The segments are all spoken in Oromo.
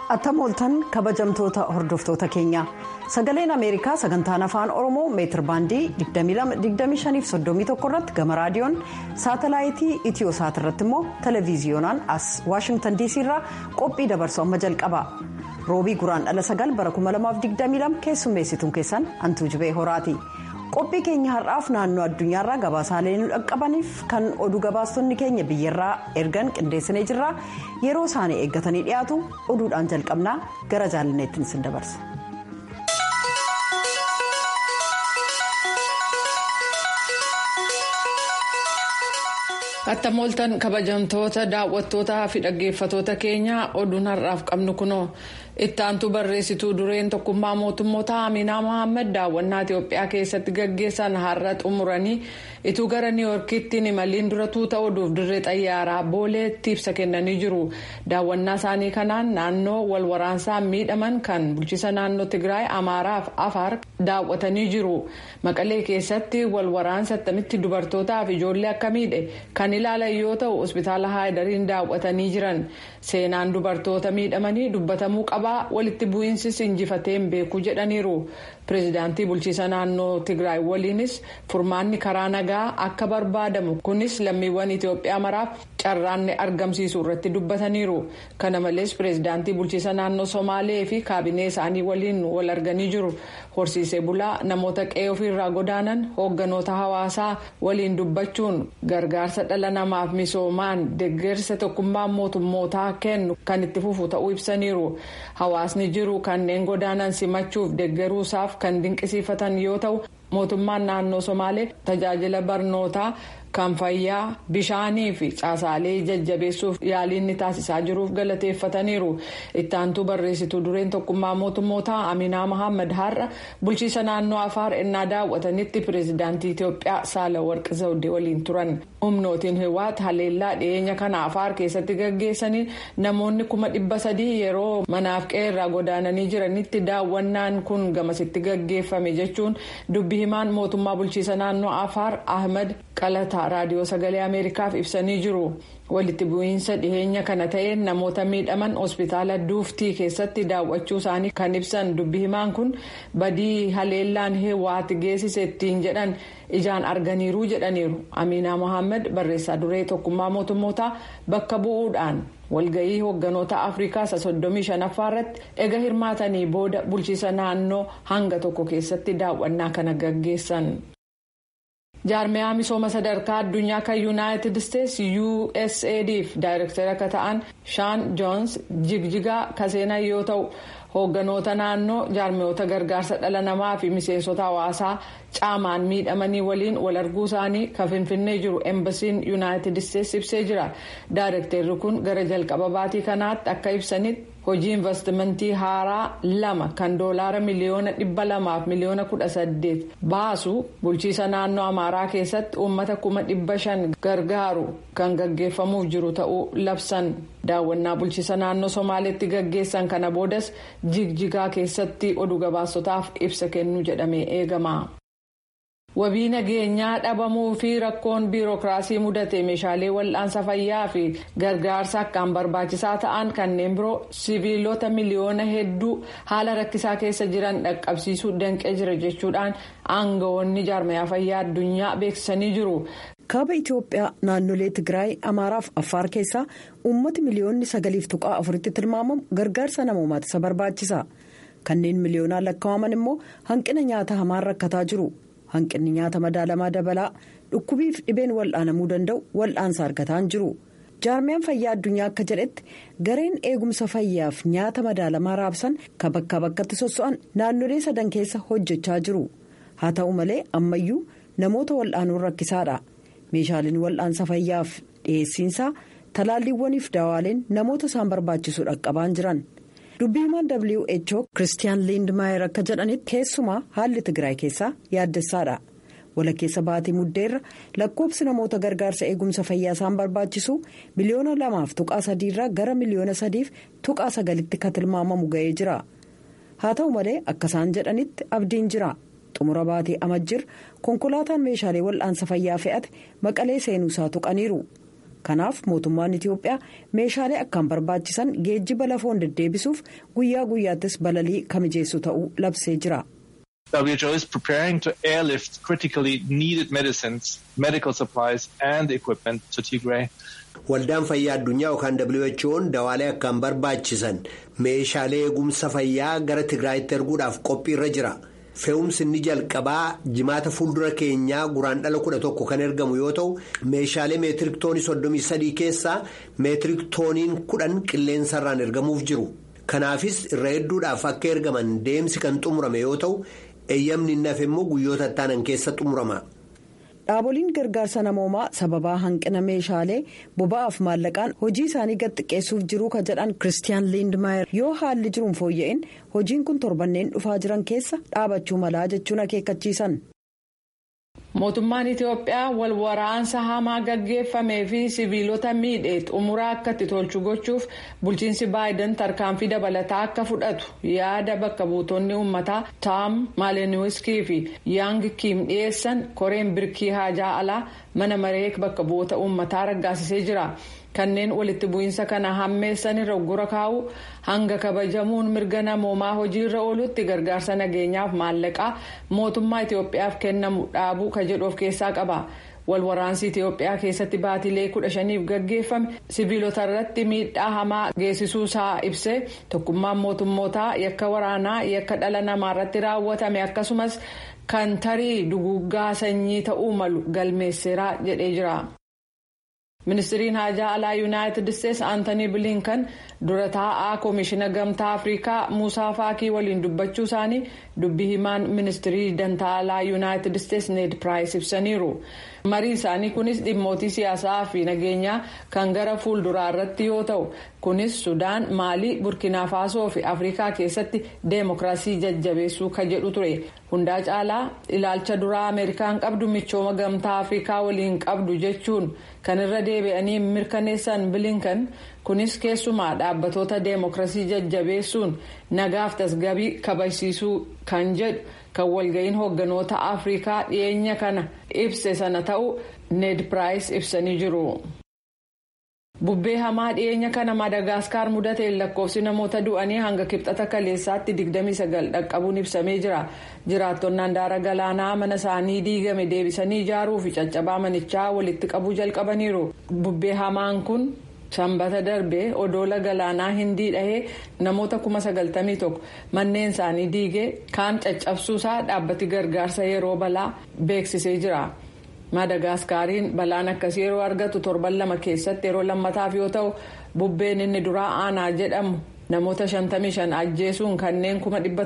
attam ooltan kabajamtoota hordoftoota keenya sagaleen ameerikaa sagantaan afaan oromoo meetir baandii 2531 irratti gama raadiyoon saatalaayitii itiyoosaat irratti immoo televiziyoonaan as waashingtan dc irraa qophii dabarsu amma jalqaba roobii guraan dhala sagal bara 2022 keessummeessituun keessan hantuu jibee horaati. qophii keenya har'aaf naannoo addunyaarraa gabaasaalee nu dhaqqabaniif kan oduu gabaastonni keenya biyyarraa ergan qindeessinee jirra yeroo isaanii eeggatanii dhiyaatu oduudhaan jalqabnaa gara jaalanneettiin isin dabarsa. attam ooltan kabajamtoota daawwattootaa fi dhaggeeffatoota keenya oduun har'aaf qabnu kunoo ittaantuu barreessituu dureen tokkummaa mootummoota aminaa mohaammed daawwannaa itiyoophiyaa keessatti gaggeessan har'a xumuranii ituu gara niiwoorkiitti imaliin dura tuuta oduuf dirree xayyaaraa booleetti ibsa kennanii jiru daawwannaa isaanii kanaan naannoo walwaraansaan miidhaman kan bulchiisa naannoo tigraay amaaraaf afaar daawwatanii jiru maqalee keessatti walwaraansa attamitti dubartootaaf ijoollee akka miidhe kan ilaalan yoo ta'u hospitaala haayidariin daawwatanii jiran seenaan dubartoota miidhamanii dubbatamuu qabaa walitti bu'iinsis injifateen beekuu jedhaniiru pireezidaantii bulchiisa naannoo tigraay waliinis furmaanni karaa nagaa akka barbaadamu kunis lammiiwwan itiyoophiyaa maraaf carraanni argamsiisu irratti dubbataniiru kana malees pireezidaantii bulchiisa naannoo somaalee fi kaabinee isaanii waliin wal arganii jiru horsiisee bulaa namoota qe'ee ofiirraa godaanan hoogganoota hawaasaa waliin dubbachuun gargaarsa dhala namaaf misoomaan deeggarsa tokkummaa mootummootaa kennu kan itti fufu ta'uu ibsaniiru hawaasni jiru kanneen godaanan simachuuf deeggaruusaaf kan dinqisiifatan yoo ta'u mootummaan naannoo somaalee tajaajila barnootaa kan fayyaa bishaanii fi caasaalee jajjabeessuuf yaaliin ni taasisaa jiruuf galateeffataniiru ittaantuu barreessituu dureen tokkummaa mootummootaa aminaa mohaammed har'a bulchiisa naannoo afaar ennaa daawwatanitti pireezidaantii itiyoophiyaa saalawarqi zawdee waliin turan humnootiin hiwaat haleellaa dhiyeenya kana afaar keessatti gaggeessaniin namoonni kuma dhibba sadii yeroo manaaf qe'eerraa godaananii jiranitti daawwannaan kun gamasitti gaggeeffame jechuun dubbi himaan mootummaa bulchiisa naannoo afaar ahmed qalataa raadiyoo sagalee ameerikaaf ibsanii jiru walitti bu'iinsa dhiheenya kana ta'een namoota miidhaman hospitaala duuftii keessatti daawwachuu isaanii kan ibsan dubbi himaan kun badii haleellaan hiwaat geessise ittiin jedhan ijaan arganiiru jedhaniiru amiinaa mohaammed barreessaa duree tokkummaa mootummootaa bakka bu'uudhaan walga'ii hoogganoota afrikaa isa soddomii shanaffaa irratti ega hirmaatanii booda bulchiisa naannoo hanga tokko keessatti daawwannaa kana gaggeessan. jaarmiyaa misooma sadarkaa addunyaa kan yuunaayitid isteetsi usadf daayirektara akka ta'an shaan joons jigjigaa kaseenan yoo ta'u hoogganoota naannoo jaarmiyoota gargaarsa dhala namaa fi miseensota hawaasaa caamaan miidhamanii waliin wal arguu isaanii kan finfinnee jiru embasiin yuunaayitid isteetsi ibsee jira daayirektarri kun gara jalqaba baatii kanaatti akka ibsanitti. hojii investimentii haaraa lama kan doolaara miliyoona dhibba lamaaf miliyoona kudha saddeet baasu bulchiisa naannoo amaaraa keessatti uummata kuma dhibba shan gargaaru kan gaggeeffamuuf jiru ta'uu labsan daawwannaa bulchiisa naannoo somaaleetti gaggeessan kana boodas jigjigaa keessatti oduu gabaasotaaf ibsa kennu jedhamee eegama. wabii nageenyaa dhabamuu fi rakkoon biirokiraasii mudate meeshaalee wal'aansa fayyaa fi gargaarsa akkaan barbaachisaa ta'an kanneen biroo siviilota miliyoona hedduu haala rakkisaa keessa jiran dhaqqabsiisuu danqee jira jechuudhaan aangawoonni jaarmayaa fayyaa addunyaa beeksisanii jiru. kaaba itiyoophiyaa naannolee tigraay amaaraaf affaar keessaa uummati miliyoonni sagaliif tuqaa afuritti tilmaamamu gargaarsa namoomaati isa barbaachisa kanneen miliyoonaan lakkaa'aman immoo hanqina nyaata hamaan rakkataa jiru. hanqinni nyaata madaalamaa dabalaa dhukkubiif dhibeen wal'aanamuu danda'u wal'aansa argataa jiru jaarmiyaan fayyaa addunyaa akka jedhetti gareen eegumsa fayyaaf nyaata madaalamaa raabsan kan bakkaa bakkatti sosso'an naannolee sadan keessa hojjechaa jiru haa ta'u malee ammayyuu namoota wal'aanuun rakkisaadha meeshaaleen wal'aansa fayyaaf dhiyeessiinsaa talaalliiwwaniif daawaaleen namoota isaan barbaachisu dhaqqabaan jiran. dubbii himaan who kiristiyaan liindmaayer akka jedhanitti keessumaa haalli tigraay keessaa yaaddessaadha walakkeessa baatii muddeerra lakkoobsi namoota gargaarsa eegumsa fayyaa isaan barbaachisu miliyoona lamaaf tuqaa sadiirraa gara miliyoona sadiif tuqaa sagalitti kan tilmaamamu ga'ee jira haa ta'u malee akka isaan jedhanitti abdiin jira xumura baatii amajjir konkolaataan meeshaalee wal'aansa fayyaa fe'ate maqalee seenuusaa tuqaniiru kanaaf mootummaan itiyoophiyaa meeshaalee akkaan barbaachisan geejjiba lafoon deddeebisuuf guyyaa guyyaattis balalii kamijeessu ta'uu labsee jira. WHO is preparing to airlift critically needed medicines, medical supplies and equipment to Tigray. Waldaan fayyaa addunyaa yookaan WHO'n dawaalee akkaan barbaachisan meeshaalee eegumsa fayyaa gara Tigraayitti erguudhaaf qophiirra jira. Fe'umsi inni jalqabaa jimaata fuuldura keenyaa guraan dhala kudha tokko kan ergamu yoo ta'u meeshaalee meetirik toonii soddomii sadii keessaa meetirik tooniin kudhan qilleensarraan ergamuuf jiru. Kanaafis irra hedduudhaaf akka ergaman deemsi kan xumurame yoo ta'u eeyyamni inni hafe immoo guyyoota ittaanan keessa xumurama. Dhaaboliin gargaarsa namoomaa sababaa hanqina meeshaalee boba'aaf maallaqaan hojii isaanii gad xiqqeessuuf jiruu ka jedhan Kiristiyaan Liindmaayer yoo haalli jiruun fooyya'in hojiin kun torbanneen dhufaa jiran keessa dhaabachuu malaa jechuun akeekkachiisan. Mootummaan Itiyoophiyaa wal waraansa hamaa gaggeeffamee fi siviilota miidhee xumuraa akka itti tolchu gochuuf bulchiinsi baayiden tarkaanfii dabalataa akka fudhatu yaada bakka buutonni uummataa taam maaleniwiskii fi yaang kiim dhiyeessan koreen birkii haajaa alaa mana maree bakka bu'oota uummataa raggaasisee jira. kanneen walitti bu'iinsa kana hammeessan irra gura kaa'u hanga kabajamuun mirga namoomaa hojiirra oolutti gargaarsa nageenyaaf maallaqaa mootummaa Itiyoophiyaaf kennamu dhaabuu ka jedhu of keessaa qaba. walwaraansi Itiyoophiyaa keessatti baatilee kudha shaniif gaggeeffame siviilota irratti miidhaa hamaa geessisuu isaa ibsee tokkummaan mootummootaa yakka waraanaa yakka dhala namaa irratti raawwatame akkasumas kan tarii duguggaa sanyii ta'uu malu galmeesseera jedhee jira. ministiriin haajaa alaa yuunaayitid isteetsi aantanii bilinkan dura taa'aa koomishina gamtaa afrikaa muusaa faakii waliin dubbachuu isaanii dubbii himaan ministirii dantaa alaa yuunaayitid isteetsi need piraayis ibsaniiru marii isaanii kunis dhimmootii siyaasaa fi nageenyaa kan gara fuulduraa irratti yoo ta'u kunis sudaan maalii burkina faasoo fi afrikaa keessatti deemokiraasii jajjabeessuu ka jedhu ture hundaa caalaa ilaalcha duraa ameerikaan qabdu michooma gamtaa afrikaa waliin qabdu jechuun kan irra deebi'anii mirkaneessan bilinkan kunis keessumaa dhaabbatoota deemokiraasii jajjabeessuun nagaaf tasgabii kabajsiisuu kan jedhu kan walga'iin hoogganoota afrikaa dhiyeenya kana ibse sana ta'uu need piraayis ibsanii jiru. bubbee hamaa dhiyeenya kana madagaskar mudateen lakkoofsi namoota du'anii hanga kibxata kaleessaatti 29 dhaqqabuun ibsamee jira jiraattonni handaara galaanaa mana isaanii diigame deebisanii ijaaruu fi caccabaa manichaa walitti qabuu jalqabaniiru bubbee hamaan kun sanbata darbee odoola galaanaa hindii dhahee namoota 91 manneen isaanii diigee kaan caccabsuusaa dhaabbati gargaarsa yeroo balaa beeksisee jira. madagaskariin balaan akkasii yeroo argatu torban lama keessatti yeroo lammataaf yoo ta'u bubbeen inni duraa aanaa jedhamu namoota 55 ajjeesuun kanneen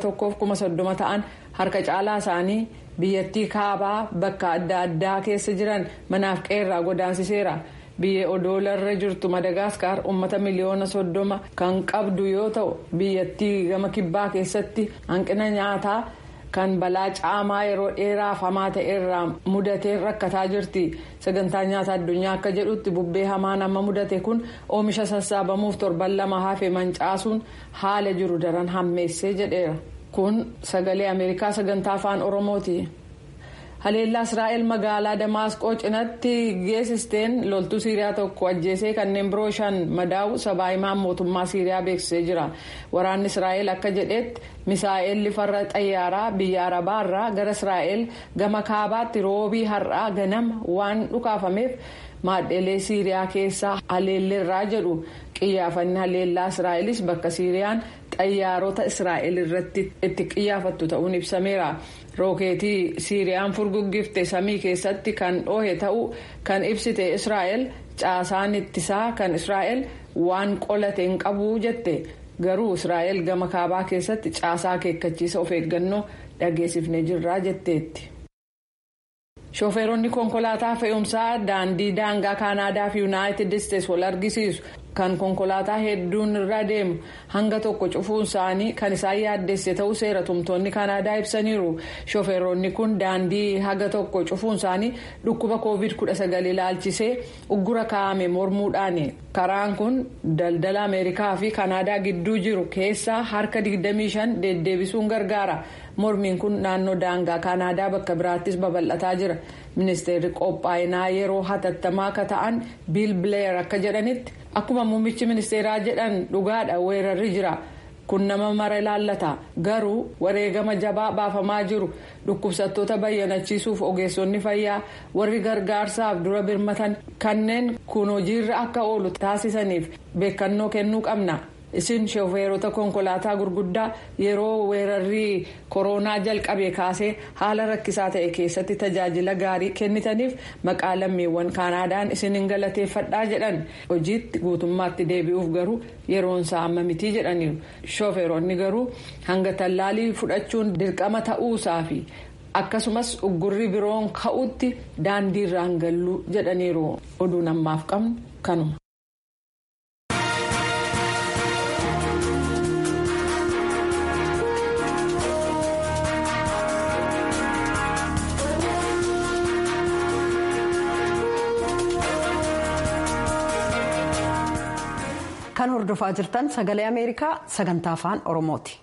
1,130 ta'an harka caalaa isaanii biyyattii kaabaa bakka adda addaa keessa jiran manaaf qeerraa godaansiseera biyya odoolarra jirtu madagaskar uummata miliyoona soddoma kan qabdu yoo ta'u biyyattii gama kibbaa keessatti hanqina nyaataa. kan balaa caamaa yeroo dheeraaf hamaa ta'e irraa mudatee rakkataa jirti sagantaa nyaata addunyaa akka jedhutti bubbee hamaan amma mudate kun oomisha sassaabamuuf torban lama hafe mancaasuun haala jiru daran hammeessee jedheera kun sagalee ameerikaa sagantaa afaan oromooti. haleellaa israa'el magaalaa damaasqoo cinatti geessisteen loltuu siiriyaa tokko ajjeesee kanneen biroo shan madaa'u sabaahimaan mootummaa siiriyaa beeksisee jira waraanni israa'el akka jedhetti misaa'elli farra xayyaaraa biyya arabaa irraa gara israa'el gama kaabaatti roobii har'aa ganama waan dhukaafameef maadhelee siiriyaa keessaa haleelleerraa jedhu qiyyaafanni haleellaa israa'elis bakka siiriyaan xayyaarota israa'el irratti itti qiyyaafattu ta'uun ibsameera. rookeetii siiriyaan furguggifte samii keessatti kan dhoohe ta'uu kan ibsite israa'el caasaan ittisaa kan israa'el waan qolate hin qabu jette garuu israa'el gama kaabaa keessatti caasaa akeekkachiisa of eeggannoo dhageessifnee jirraa jetteetti. shooferoonni konkolaataa fe'umsaa daandii daangaa kaanaadaa fi yuunaayitid isteetsi wal argisiisu kan konkolaataa hedduun irra deemu hanga tokko cufuun isaanii kan isaan yaaddesse ta'uu seera tumtoonni kanaadaa ibsaniiru shooferoonni kun daandii haga tokko cufuun isaanii dhukkuba covid 19 ilaalchisee uggura kaa'ame mormuudhaani karaan kun daldala ameerikaa fi kanaadaa gidduu jiru keessaa harka 25 deddeebisuun gargaara mormiin kun naannoo daangaa kanaadaa bakka biraattis babal'ataa jira ministeerri qophaa'inaa yeroo hatattamaa akka ta'an biil bileer akka jedhanitti akkuma muummichi ministeeraa jedhan dhugaadha weerarri jira kun nama mara ilaallata garuu wareegama jabaa baafamaa jiru dhukkubsattoota bayyanachiisuuf ogeessonni fayyaa warri gargaarsaaf dura birmatan kanneen kun hojiirra akka oolu taasisaniif beekannoo kennuu qabna. isin shofeerota konkolaataa gurguddaa yeroo weerarri koronaa jalqabe kaasee haala rakkisaa ta'e keessatti tajaajila gaarii kennitaniif maqaa lammiiwwan kaanaadaan isin hin galateeffadhaa jedhan hojiitti guutummaatti deebi'uuf garuu yeroon isaa amma mitii jedhaniiru shofeeronni garuu hanga tallaalii fudhachuun dirqama ta'uusaa fi akkasumas uggurri biroon ka'utti daandiirraan galluu jedhaniiru oduun ammaaf qabnu kanuma. kan hordofaa jirtan sagalee ameerikaa sagantaa afaan oromooti.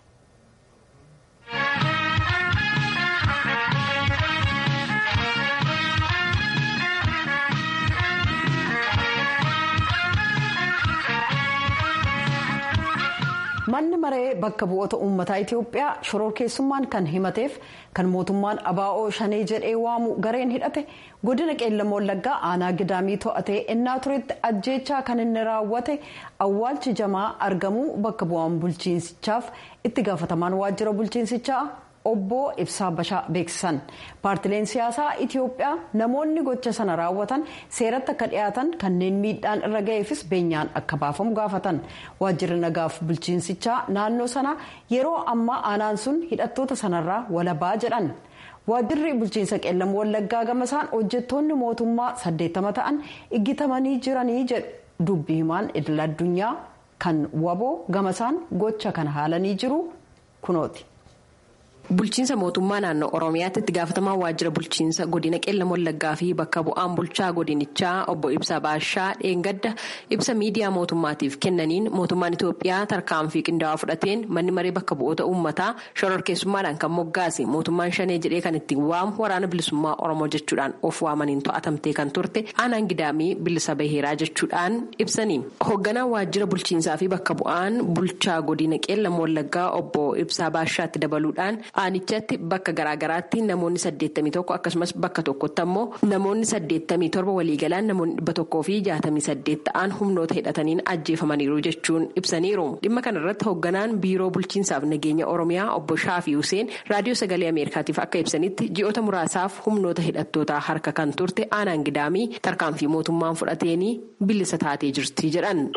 manni maree bakka bu'oota uummataa itiyoophiyaa shororkeessummaan kan himateef kan mootummaan abaa'oo shanee jedhee waamu gareen hidhate godina qeellam wallaggaa aanaa gidaamii to'atee ennaa turetti ajjeechaa kan inni raawwate awwaalchi jamaa argamuu bakka bu'aan bulchiinsichaaf itti gaafatamaan waajjira bulchiinsichaa obbo ibsaa bashaa beeksisan paartileen siyaasaa itiyoophiyaa namoonni gocha sana raawwatan seeratti akka dhiyaatan kanneen miidhaan irra ga'eefis beenyaan akka baafamu gaafatan waajjirri nagaaf bulchiinsichaa naannoo sana yeroo ammaa aanaan sun hidhattoota sanarraa walabaa jedhan waajjirri bulchiinsa qeellam wallaggaa gamasaan hojjettoonni mootummaa saddeettama ta'an iggitamanii jiranii jedhu dubbi himaan idil addunyaa kan waboo gamasaan gocha kana haalanii jiru kunooti. Bulchiinsa mootummaa naannoo Oromiyaatti itti gaafatamaa waajjira bulchiinsa godina qeellam wallaggaa fi bakka bu'aan bulchaa godinichaa obbo Ibsa Baashaa dheengadda ibsa miidiyaa mootummaatiif kennaniin mootummaan Itoophiyaa tarkaanfii qindaa'aa fudhateen manni maree bakka bu'oota uummataa shororkeessummaadhaan kan moggaase mootummaan shanee jedhee kan ittiin waamu waraana bilisummaa Oromoo jechuudhaan of waamaniin to'atamtee kan turte aanaan gidaamii bilisa baheeraa jechuudhaan ibsanii. Hoogganaan waajjira bulchiinsaa fi bakka bu'aan bulchaa godina qeellam wallaggaa obbo Ibsaa Baashaatti dabaluudhaan. Aanichatti bakka garaagaraatti namoonni 81 akkasumas bakka tokkotti ammoo namoonni 87 waliigalaan namoonni 100 fi 68 ta'an humnoota hidhataniin ajjeefamaniiru jechuun ibsaniiru. Dhimma kanarratti hoogganaan biiroo bulchiinsaaf nageenya Oromiyaa obbo Shaafii Huseen raadiyoo sagalee Ameerikaatiif akka ibsanitti ji'oota muraasaaf humnoota hidhattootaa harka kan turte aanaan gidaamii tarkaanfii mootummaan fudhateenii bilisa taatee jirti jedhan.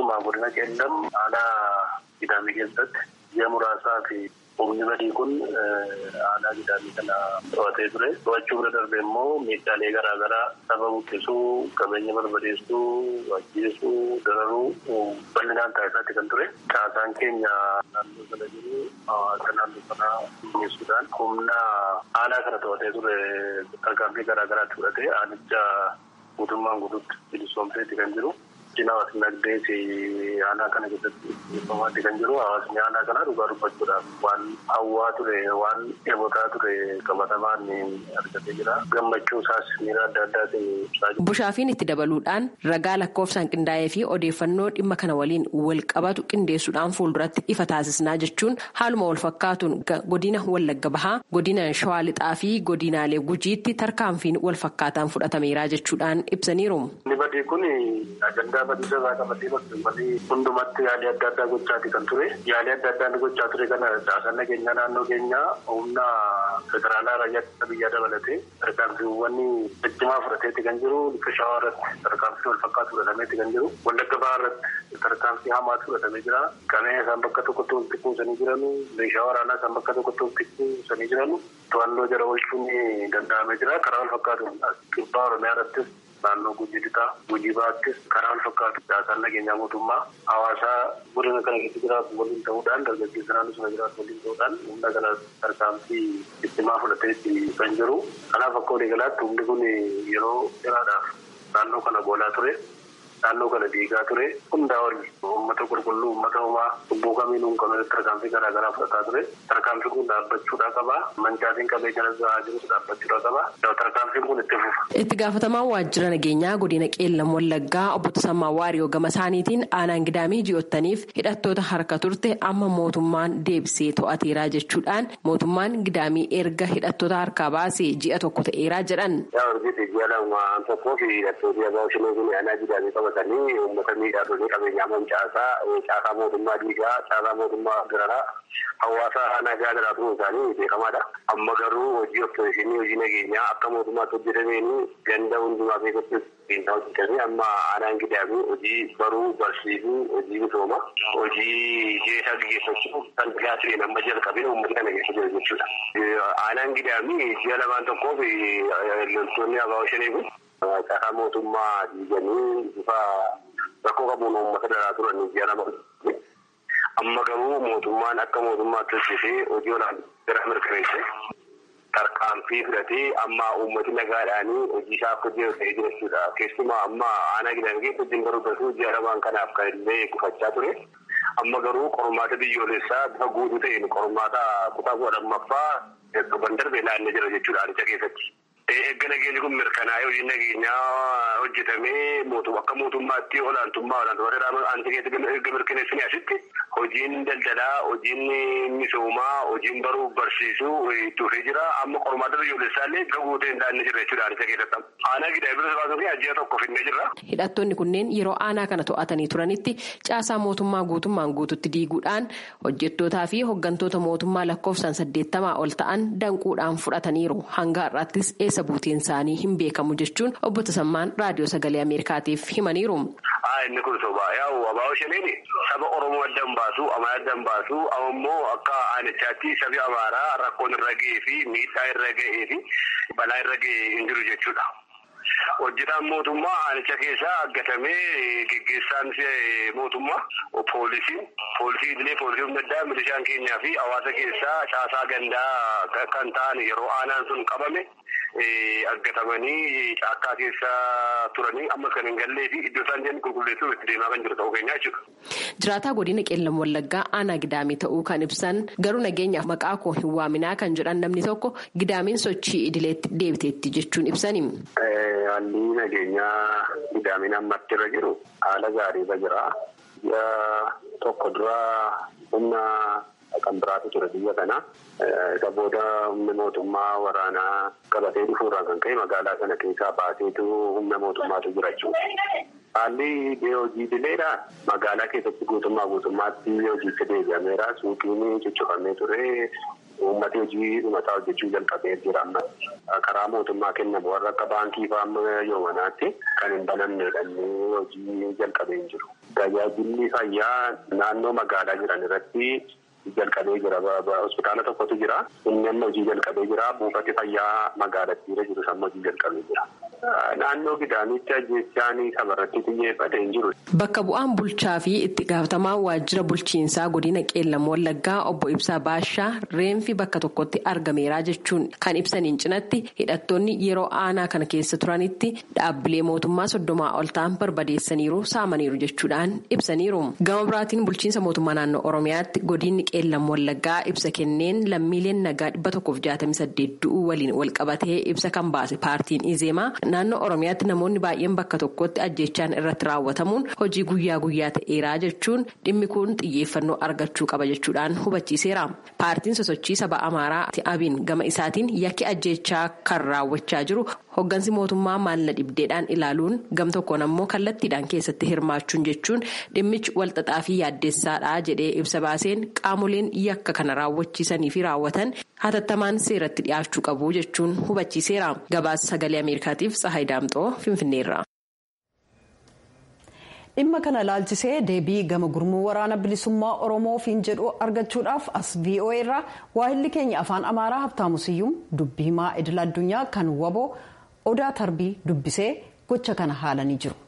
Humni badii kun aanaa gidaamii kana to'atee ture. To'achuu bira darbee immoo miidhaalee garaagaraa saba buqqisuu, qabeenya barbadeessuu, ajjeesuu, dararuu bal'inaan taasisaatti kan ture. Caasaan keenya naannoo sana jiru akka naannoo sana mi'eessuudhaan humna aanaa kana to'atee ture tarkaanfii garaagaraatti fudhatee aanicha guutummaan guutuutti bilisoomseetti kan jiru. Hawaasni nagdee fi aanaa kana keessatti beekamaatti kan jiru hawaasni aanaa kana dhugaa dubbachuudhaaf waan hawwaa ture waan dheebotaa ture qabatamaan argatee jira. Gammachuu isaas miira adda addaatiin ibsaa jira. Bushaafiin itti dabaluudhaan ragaa lakkoofsaan qindaa'ee fi odeeffannoo dhimma kana waliin wal qabatu qindeessuudhaan fuulduratti ifa taasisnaa jechuun haaluma wal fakkaatuun godina Wallagga Bahaa, godina Shawaa Lixaa fi godinaalee Gujiitti tarkaanfiin wal fakkaataan fudhatameera jechuudhaan ibsaniiru. Badisa isaa qabatee bakka hundumatti yaalii adda addaa gochaati kan ture. Yaalii adda addaa gochaa ture kana caasaan nageenyaa naannoo keenyaa humna federaalaa raayyaa biyyaa dabalatee tarkaanfiiwwan ciccimaa fudhateetti kan jiru. Akka shawaa irratti tarkaanfii wal fakkaatu fudhatameetti kan jiru. Wallagga bahaa irratti tarkaanfii hamaatu fudhatamee jira. Qabeenya isaan bakka tokkotti walitti kuusanii jiranu. Meeshaa waraanaa isaan bakka tokkotti walitti kuusanii jiranu. To'annoo jala oolchuun danda'amee jira. Karaa wal fakkaatu kibbaa Oromiyaa irrattis naannoo gujii lixaa gujii baattis karaa wal fakkaatu caasaan nageenyaa mootummaa hawaasaa godina kana keessa jiraatu waliin ta'uudhaan dargaggeessa naannoo sana jiraatu waliin ta'uudhaan humna kana tarkaanfii ittimaa fudhateetti kan jiru kanaaf akka waliigalaatti humni kun yeroo dheeraadhaaf naannoo kana boolaa ture. naannoo kana diigaa ture hundaa ol uummata qulqulluu uummata homaa lubbuu kamiinuu kan tarkaanfii garaa garaa fudhataa ture tarkaanfii kun dhaabbachuudhaa qaba mancaatiin qabee jala gahaa jirus dhaabbachuudhaa qaba tarkaanfiin kun itti fufa. itti gaafatamaan waajjira nageenyaa godina qeellam wallaggaa obbo Tasammaa Waariyoo gama isaaniitiin aanaan gidaamii ji'ottaniif hidhattoota harka turte amma mootummaan deebisee to'ateeraa jechuudhaan mootummaan gidaamii erga hidhattoota harkaa baasee ji'a tokko ta'eeraa jedhan. qabatanii uummata miidhaa qabeenyaa mancaasaa caasaa mootummaa diigaa caasaa mootummaa gararaa hawaasa nagaa jiraatu isaanii beekamaadha. Amma garuu hojii oppositionii hojii nageenyaa akka mootummaatti hojjetameen ganda hundumaa keessatti qinxaa hojjetamee amma aanaan gidaamii hojii baruu barsiisuu hojii misooma hojii jeesaa gaggeeffachuu kan tajaajila amma jalqabee uummata kana keessa jira jechuudha. Aanaan gidaamii ji'a lamaan tokkoof loltoonni abaaboo shanii kun caasaa mootummaa diiganii bifa rakkoo qabuun uummata daraa turan ji'a lama amma garuu mootummaan akka mootummaatti hojjetee hojii olaanaa mirkaneesse tarkaanfii fudhatee amma uummati nagaadhaanii hojii isaa akka hojjetee jira jechuudha. Keessumaa amma aanaa gidaamii keessa hojiin baruu barsiisuu ji'a lamaan kanaaf kan illee gufachaa ture. Amma garuu qormaata biyyoolessaa bifa guutuu ta'een qormaata kutaa kudha lammaffaa torban darbee naannoo jira jechuudha aanicha keessatti. Eegga nageenyi kun mirkanaa'ee hojiin nageenyaa hojjetamee akka mootummaatti olaantummaa olaantummaa aanicha keessatti erga mirkaneessanii asitti hojiin daldalaa, hojiin misoomaa, hojiin baruu barsiisuu itti dhufee jira. Amma qormaata biyyoolessaa illee gaguutee hin daannee jira jechuudha aanicha keessatti. Aanaa gidaamii bilisa baasuu fi ajjaa tokko finnee jirra. Hidhattoonni kunneen yeroo aanaa kana to'atanii turanitti caasaa mootummaa guutummaan guututti diiguudhaan hojjettootaa fi hooggantoota mootummaa lakkoofsaan saddeettamaa ol ta'an danquudhaan fudhataniiru. Hanga har'aattis eessa buuteen isaanii hin beekamu jechuun obbo Tasammaan raadiyoo sagalee Ameerikaatiif himaniiru. Inni kun sobaa yaa'u abaaboo shaniini saba Oromoo addan baasu Amaaraa addan baasu ammoo akka aanichaatti sabi Amaaraa rakkoon irra ga'ee fi miidhaa irra ga'ee fi balaa irra ga'ee hin jiru jechuudha. Hojjetaan mootummaa aanicha keessaa aggatamee geggeessaan mootummaa poolisiin poolisii idilee poolisii humna addaa milishaan keenyaa fi hawaasa keessaa caasaa gandaa kan ta'an yeroo aanaan sun qabame aggatamanii caakkaa keessa turanii amma kan hin gallee fi iddoo isaan jiran qulqulleessuuf itti deemaa kan jiru ta'uu keenyaa jechuudha. Jiraataa godina qeellam wallaggaa aanaa gidaamii ta'uu kan ibsan garuu nageenyaaf maqaa koo hin waaminaa kan jedhan namni tokko gidaamiin sochii idileetti deebiteetti jechuun ibsani. Haalli nageenyaa gidaamiin ammatti irra jiru haala gaariirra jira. Ji'a tokko dura humna kan biraatu ture biyya kana. Isa booda humna mootummaa waraanaa qabatee dhufuurraa kan ka'e magaalaa sana keessaa baaseetu humna mootummaatu jira jechuudha. Haalli hojii idileedha. Magaalaa keessatti guutummaa guutummaatti hojiitti deebi'ameera. Suuqiin cuccufamee ture. Uummati hojii dhumataa hojjechuu jalqabee jira amma karaa mootummaa kennamu warra akka baankii fa'aa yoomanaatti kan hin banamneedha hojii jalqabee hin jiru. Tajaajilli fayyaa naannoo magaalaa jiran irratti jalqabee jira. Hospitaala tokkotu jira. Inni amma hojii jalqabee jira. Buufati fayyaa magaalattiirra jiru amma hojii jalqabee jira. Naannoo gidaamitti ajjechaan sabarratti xiyyeeffate hin jiru. Bakka bu'aan bulchaa fi itti gaafatamaan waajjira bulchiinsaa godina qeellam wallaggaa obbo Ibsaa Baashaa reenfi bakka tokkotti argameera jechuun kan ibsaniin cinatti hidhattoonni yeroo aanaa kana keessa turanitti dhaabbilee mootummaa soddomaa ol ta'an barbadeessaniiru saamaniiru jechuudhaan ibsaniiru. Gama biraatiin bulchiinsa mootummaa naannoo Oromiyaatti godinni qeellam wallaggaa ibsa kenneen lammiileen nagaa dhibba tokkoof jaatamii saddeet du'uu waliin wal qabatee ibsa kan baase paartiin Izeemaa. Naannoo Oromiyaatti namoonni baay'een bakka tokkotti ajjechaan irratti raawwatamuun hojii guyyaa guyyaa ta'eeraa jechuun dhimmi kun xiyyeeffannoo argachuu qaba jechuudhaan hubachiiseera. Paartiin sosochii saba Amaaraa Abiin gama isaatiin yakki ajjechaa kan raawwachaa jiru hoggansi mootummaa maalla dhibdeedhaan ilaaluun gam tokkoon ammoo kallattiidhaan keessatti hirmaachuun jechuun dhimmichi walxaxaa fi yaaddeessaadha jedhee ibsa baaseen qaamoleen yakka kana raawwachiisanii fi raawwatan hatattamaan seeratti dhiyaachuu qabu jechuun hubachiiseera. Gabaasa sagalee Ameerikaatiif Tsahaay Daamxoo Finfinneerra. dhimma kana laalchisee deebii gama gurmuu waraana bilisummaa oromoofiin jedhu argachuudhaaf as voa irraa waahilli keenya afaan amaaraa habtaamu siyyum dubbii himaa idil addunyaa kan waboo odaa tarbii dubbisee gocha kana haalanii jiru.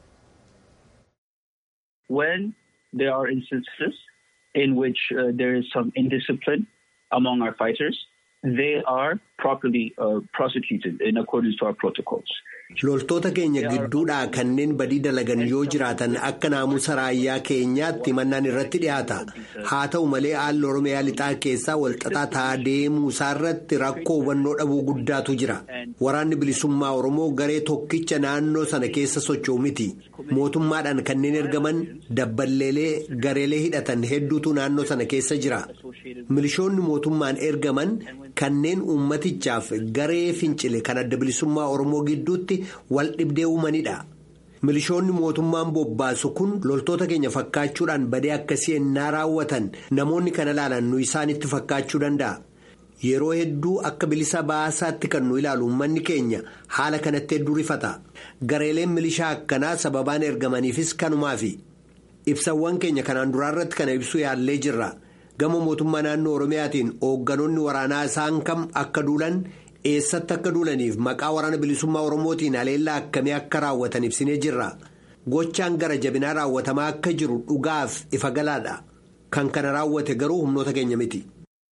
When there are instances in which uh, there is some indiscipline among our fighters, they are properly uh, prosecuted in accordance to our protocols. Loltoota keenya gidduudhaa kanneen badii dalagan yoo jiraatan akka naamusa raayyaa keenyaatti mannaan irratti dhiyaata. Haa ta'u malee haalli Oromiyaa lixaa keessaa walxaxaa ta'aa deemuu isaarratti rakkoo hubannoo dhabuu guddaatu jira. Waraanni bilisummaa Oromoo garee tokkicha naannoo sana keessa socho'u miti. Mootummaadhaan kanneen ergaman dabballeelee gareelee hidhatan hedduutu naannoo sana keessa jira. Milishoonni mootummaan ergaman kanneen uummatichaaf garee fincile kan adda bilisummaa Oromoo gidduutti wal dhibdee uumanidha. Milishoonni mootummaan bobbaasu kun loltoota keenya fakkaachuudhaan badee akkasii ennaa raawwatan namoonni kana ilaalan nu isaanitti fakkaachuu danda'a. Yeroo hedduu akka bilisa baasaatti kan nu ilaalu uummanni keenya haala kanatti hedduu rifata. Gareeleen milishaa akkanaa sababaan ergamaniifis kanumaafi. Ibsawwan keenya kanaan duraarratti kana ibsuu yaallee jirra. Gama mootummaa naannoo Oromiyaatiin hoogganoonni waraanaa isaan kam akka duulan eessatti akka duulaniif maqaa waraana bilisummaa Oromootiin haleellaa akkamii akka raawwatan ibsinee jirra. Gochaan gara jabinaa raawwatamaa akka jiru dhugaaf ifa galaadha. Kan kana raawwate garuu humnoota keenya miti.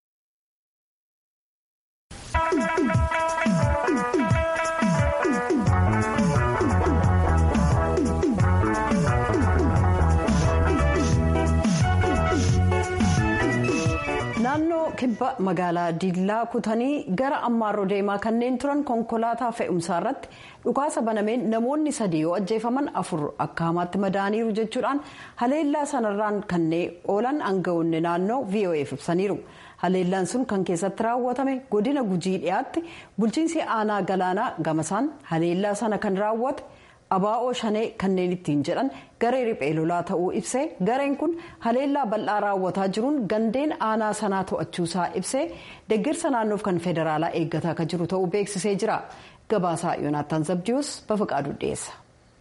naannoo kibba magaalaa diillaa kutanii gara ammaarroo deemaa kanneen turan konkolaataa fe'umsaa irratti dhukaasa banameen namoonni sadii yoo ajjeefaman afur akka hamaatti madaaniiru jechuudhaan haleellaa sanarraan kanneen oolan aangawoonni naannoo vo'eef ibsaniiru haleellaan sun kan keessatti raawwatame godina gujii dhiyaatti bulchiinsi aanaa galaanaa gamasaan haleellaa sana kan raawwate. abaa'oo shanee kanneen ittiin jedhan garee riphee lolaa ta'uu ibsee gareen kun haleellaa bal'aa raawwataa jiruun gandeen aanaa sanaa to'achuusaa ibsee deeggarsa naannoof kan federaalaa eeggataa akka jiru ta'uu beeksisee jira gabaasaa yoonaataan zabdiyuus bafaqaaduu dhiyeessa.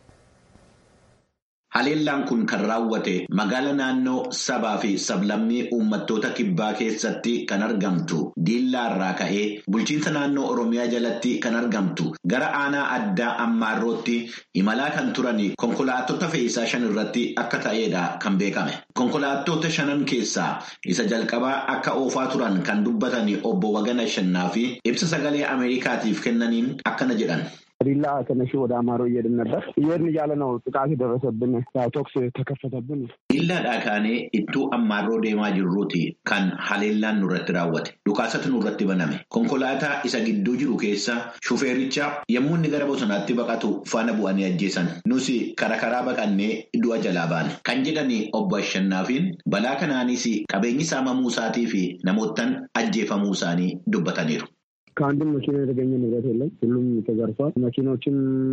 Haleellaan kun kan raawwate magaala naannoo sabaa fi sablammii uummattoota kibbaa keessatti kan argamtu diillaa irraa ka'ee bulchiinsa naannoo oromiyaa jalatti kan argamtu gara aanaa addaa ammaarrootti imalaa kan turan konkolaattota fe'iisaa shan irratti akka ta'edha kan beekame. Konkolaattota shanan keessaa isa jalqabaa akka oofaa turan kan dubbatan obbo Wagana Shannaa fi ibsa sagalee Ameerikaatiif kennaniin akkana jedhan. ዲላ ተነሽ ወደ አማሮ እየሄድን ነበር እየሄድን እያለ ነው ጥቃት የደረሰብን ቶክስ ተከፈተብን dillaadhaa kaanee ittuu ammaarroo deemaa jirruuti kan haleellaan nurratti raawwate dhukaasatu nurratti baname konkolaataa isa gidduu jiru keessa shufeericha yommuu inni gara bosonaatti baqatu faana bu'anii ajjeesan nus kara karaa baqannee du'a jalaa baane kan jedhani obbo Ashannaafiin balaa kanaanis qabeenyi saamamuu isaatii fi namoottan ajjeefamuu isaanii dubbataniiru. ከአንድም መኪና የተገኘ ንብረት የለም። ሁሉም ተዘርፏል። መኪኖችን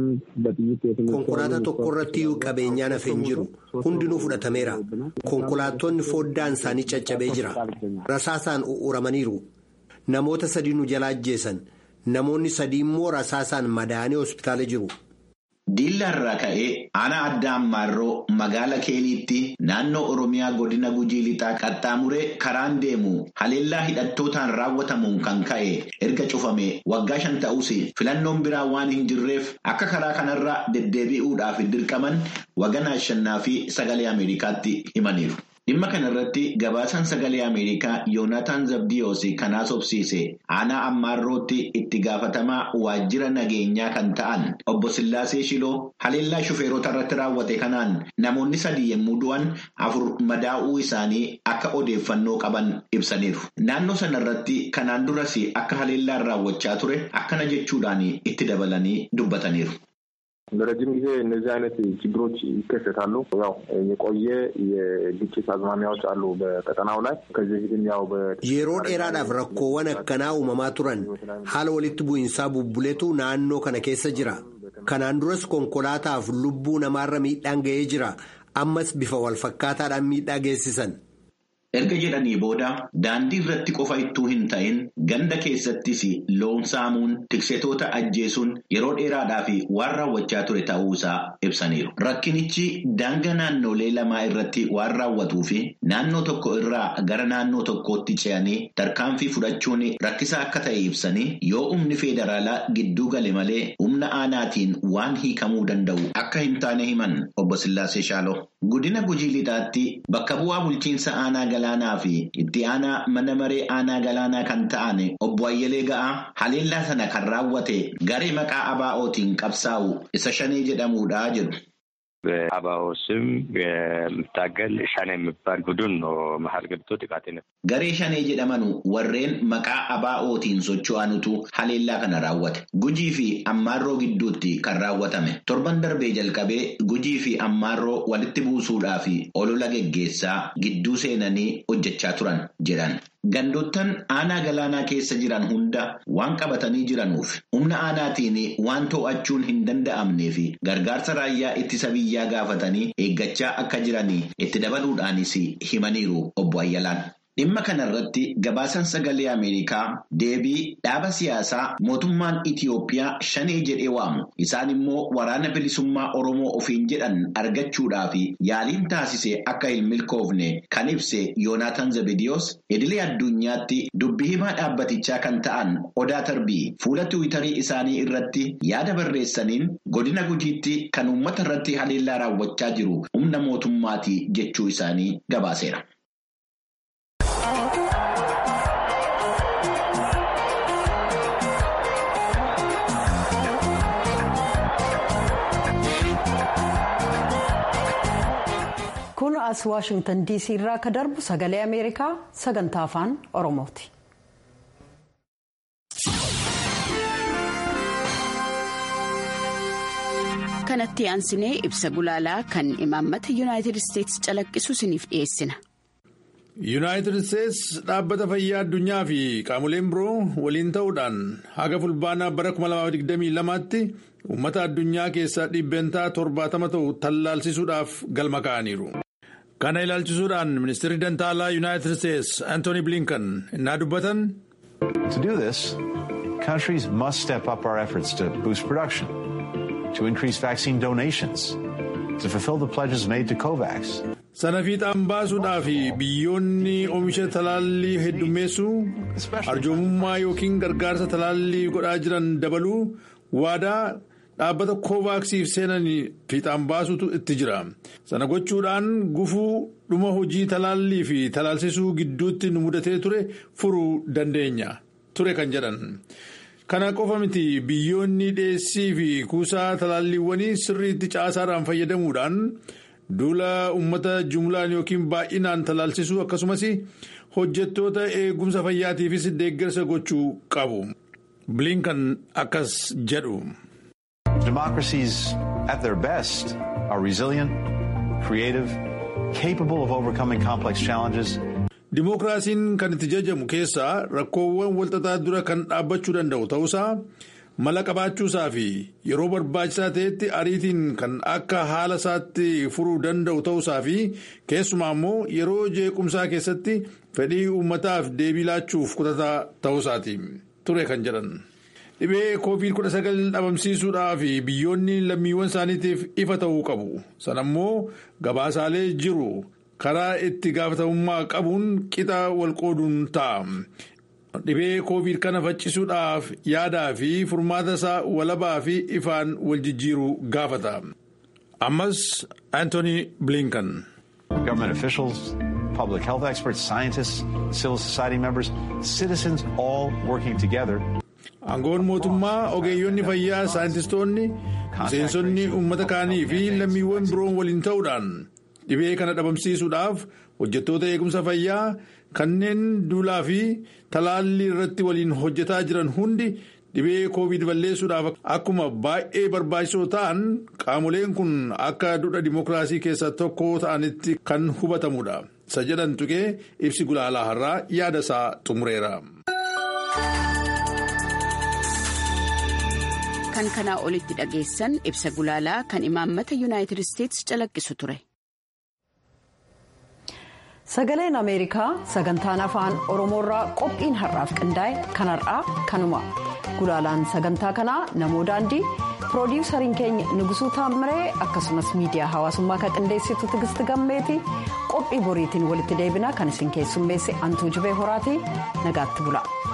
በጥይት konkolaataa tokko irratti qabeenyaan hafe hin jiru hundinuu fudhatameera konkolaattonni foddaan isaanii caccabee jira rasaasaan u'uramaniiru namoota sadii nu jalaa ajjeesan namoonni sadii immoo rasaasaan madaa'anii hospitaala jiru. Diilla irraa ka'ee aanaa addaa ammaarroo magaala keeliitti naannoo Oromiyaa godina Gujii lixaa qaxxaamuree karaan deemu haleellaa hidhattootaan raawwatamuun kan ka'e erga cufame waggaa shan ta'us filannoon biraa waan hin jirreef akka karaa kanarra deddeebi'uudhaaf dirqaman waganaa shannaa fi sagalee Ameerikaatti himaniiru. Dhimma kanarratti gabaasaan sagalee Ameerikaa Yoonataan Zabdiyoos kan haasofsiise aanaa ammaarrootti itti gaafatamaa waajjira nageenyaa kan ta'an obbo Sillaasee Shiloo haleellaa shufeerota irratti raawwate kanaan namoonni sadii yommuu du'an afur madaa'uu isaanii akka odeeffannoo qaban ibsaniiru. Naannoo sanarratti kanaan duras akka haleellaan raawwachaa ture akkana jechuudhaan itti dabalanii dubbataniiru. ለረጅም ጊዜ እነዚህ አይነት ችግሮች ይከሰታሉ። ያው የቆየ የግጭት አዝማሚያዎች አሉ በቀጠናው ላይ ከዚህ በፊትም ያው yeroo dheeraadhaaf rakkoowwan akkanaa uumamaa turan haala walitti bu'iinsaa bubbuletu naannoo kana keessa jira kanaan duras konkolaataaf lubbuu namaarra miidhaan ga'ee jira ammas bifa walfakkaataadhaan miidhaa geessisan. Erga jedhanii booda daandii irratti qofa ittuu hin ta'in ganda keessattis loon saamuun tiksitoota ajjeesuun yeroo dheeraadhaaf waan raawwachaa ture ta'uusaa ibsaniiru. Rakkinichi daangaa naannolee lamaa irratti waan raawwatuu fi naannoo tokko irraa gara naannoo tokkootti ce'anii tarkaanfii fudhachuun rakkisaa akka ta'e ibsanii yoo humni federaalaa gidduu gale malee humna aanaatiin waan hiikamuu danda'u akka hin taane himan obbo Sillaasee Shaaloo. Godina Gujii Lixaatti bakka bu'aa bulchiinsa aanaa galaanaa fi itti aanaa mana maree aanaa galaanaa kan ta'an obbo Ayyalee Ga'aa haleellaa sana kan raawwate garee maqaa ABO'tiin qabsaa'u isa shanee jedhamuudha jedhu. በአባኦ ስም የምታገል ሻኔ የሚባል ቡድን ነው መሀል ገብቶ ጥቃት Garee shanee jedhamanu warreen maqaa ABO'tiin socho'anutu haleellaa kana raawwate. Gujii fi ammaarroo gidduutti kan raawwatame. Torban darbee jalqabee gujii fi ammaarroo walitti buusuudhaa fi olola geggeessaa gidduu seenanii hojjechaa turan jedhan. Gandoottan aanaa galaanaa keessa jiran hunda waan qabatanii jiranuuf humna aanaatiin waan to'achuun hin danda'amnee fi gargaarsa raayyaa ittisa biyyaa gaafatanii eeggachaa akka jiranii itti dabaluudhaanis himaniiru obbo Ayyalaan. Dhimma kanarratti gabaasan sagalee Ameerikaa deebii dhaaba siyaasaa mootummaan Itiyoophiyaa shanee jedhee waamu isaan immoo waraana bilisummaa Oromoo ofiin jedhan argachuudhaaf yaaliin taasise akka hin milkoofne kan ibse Yoonaatan Zabidiyoos idilee addunyaatti dubbii himaa dhaabbatichaa kan ta'an Odaa Tarbii fuula tiwiitarii isaanii irratti yaada barreessaniin godina gujiitti kan uummata irratti haleellaa raawwachaa jiru humna mootummaati jechuu isaanii gabaaseera. kun as waashingtan diisii irraa akka darbu sagalee ameerikaa sagantaa afaan oromooti. kanatti aansinee ibsa gulaalaa kan imaammata yuunaayitid isteetsi calaqqisu isiniif dhiyeessina. yuunaayitid isteets dhaabbata fayyaa addunyaa fi qaamoleen biroo waliin ta'uudhaan haga fulbaanaa bara 2022tti uummata addunyaa keessaa dhibbeentaa torbaatama ta'u tallaalchisuudhaaf galma ka'aniiru. kana ilaalchisuudhaan ministeerri dantaalaa yuunaayitid isteets antooni bilinkan innaa dubbatan. To do this, countries must step up our efforts to boost production, to increase vaccine donations, to fulfill the pledges made to COVAX. sana fiixaan baasuudhaaf biyyoonni oomisha talaallii heddummeessuu arjoomummaa yookiin gargaarsa talaallii godhaa jiran dabaluu waadaa dhaabbata koovaaksiif seenan fiixaan baasutu itti jira sana gochuudhaan gufuu dhuma hojii talaallii fi talaalsisuu gidduutti nu mudatee ture furuu dandeenya ture kan jedhan. kana qofa miti biyyoonni dhiyeessii fi kuusaa talaalliiwwanii sirriitti caasaadhaan fayyadamuudhaan. duula uummata jumlaan yookiin baay'inaan talaalsisuu akkasumas hojjettoota eegumsa fayyaatiifis deeggarsa gochuu qabu bilinkan akkas jedhu. Democracies at their best are resilient, creative, capable of overcoming complex challenges. Dimookiraasiin kan itti jajamu keessaa rakkoowwan walxaxaa dura kan dhaabbachuu danda'u ta'uusaa mala qabaachuusaa fi yeroo barbaachisaa ta'etti ariitiin kan akka haala isaatti furuu danda'u ta'uusaa fi keessumaa immoo yeroo jeequmsaa keessatti fedhii uummataaf deebii laachuuf kutataa ta'uusaati ture kan jedhan. dhibee koovid 19 dhabamsiisuudhaaf biyyoonni lammiiwwan isaaniitiif ifa ta'uu qabu sana immoo gabaasaalee jiru karaa itti gaafatamummaa qabuun qixa walqooduun ta'a. dhibee koovid kana faccisuudhaaf yaadaa fi furmaata isaa walabaa fi ifaan wal jijjiiruu gaafata ammas antooni bilinkan. Government officials, public health experts, scientists, civil society members, citizens all working together. aangoon mootummaa ogeeyyonni fayyaa saayintistoonni miseensonni uummata kaanii fi lammiiwwan biroon waliin ta'uudhaan dhibee kana dhabamsiisuudhaaf hojjettoota eegumsa fayyaa. kanneen duulaa fi talaallii irratti waliin hojjetaa jiran hundi dhibee koovid balleessuudhaaf akkuma baay'ee barbaachisoo ta'an qaamoleen kun akka dudha dimookiraasii keessaa tokko ta'anitti kan hubatamudha isa jedhan tuqee ibsi gulaalaa har'aa yaada isaa xumureera. kan kanaa olitti dhageessan ibsa gulaalaa kan imaammata yuunaayitid isteetsi calaqqisu ture. sagaleen ameerikaa sagantaan afaan oromoorraa qophiin har'aaf qindaa'e kan har'aa kanuma gulaalaan sagantaa kanaa namoo daandii piroodiwusariin keenya nugusuu taamiree akkasumas miidiyaa hawaasummaa kan qindeessitu tigisti gammeeti qophii boriitiin walitti deebinaa kan isin keessummeesse antuu jibee horaatii nagaatti bula.